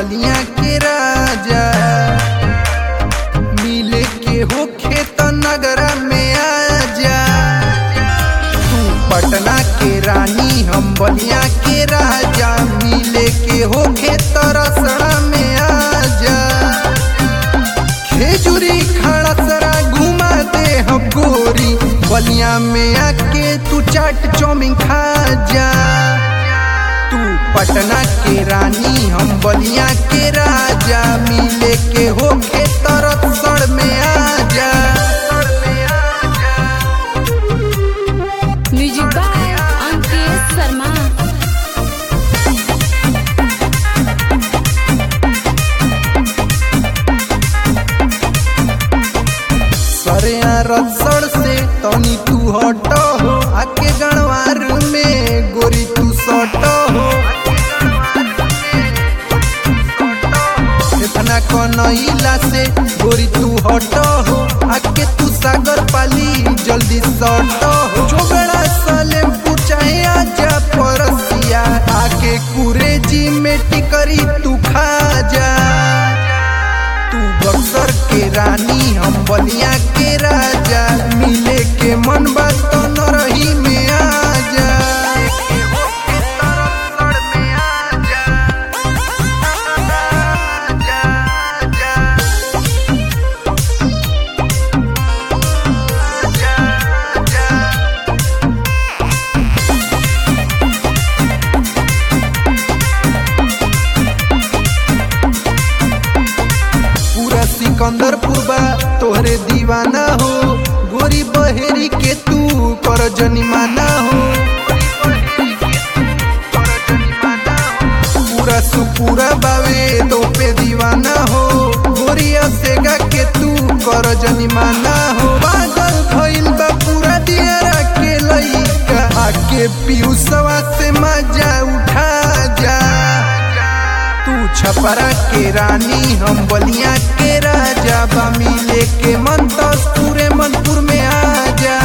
बलिया के राजा मिले के होखे त नगरा में आजा तू पटना के रानी हम बलिया के राजा मिले के होखे त रसड़ा में आजा खेजूरी खड़ा सरा घुमा दे हम गोरी बलिया में आके तू चाट चौमिन खा जा तू पटना के रानी हम बलिया के राजा मिले के होके तरफ सड़ में आजा म्यूजिक बाय अंकित शर्मा सरे रसड़ से तनी तू हटो हो आके गणवार में गोरी तू सटो हो इतना कनैला से गोरी तू हटो हो आके तू सागर पाली जल्दी सटो हो जोगड़ा साले पूछाए आजा परसिया आके कुरेजी में टिकरी तू खा जा तू बक्सर के रानी हम बलिया के राजा मिले के मन बात तो न रही में आजा पूरा सिकंदरपुर बा तोहरे दीवाना हो गोरी बहेरी के तू कर जनिमाना हो पूरा सुपूरा बावे तो पे दीवाना हो गोरिया सेगा के तू कर जनिमाना हो पागल भइल बा पूरा दियारा के लइका आके पियूसवा से मजा उठा जा तू छपरा के रानी हम बलिया के राजा बा मिले के मन तो पूरे मनपुर में आ जा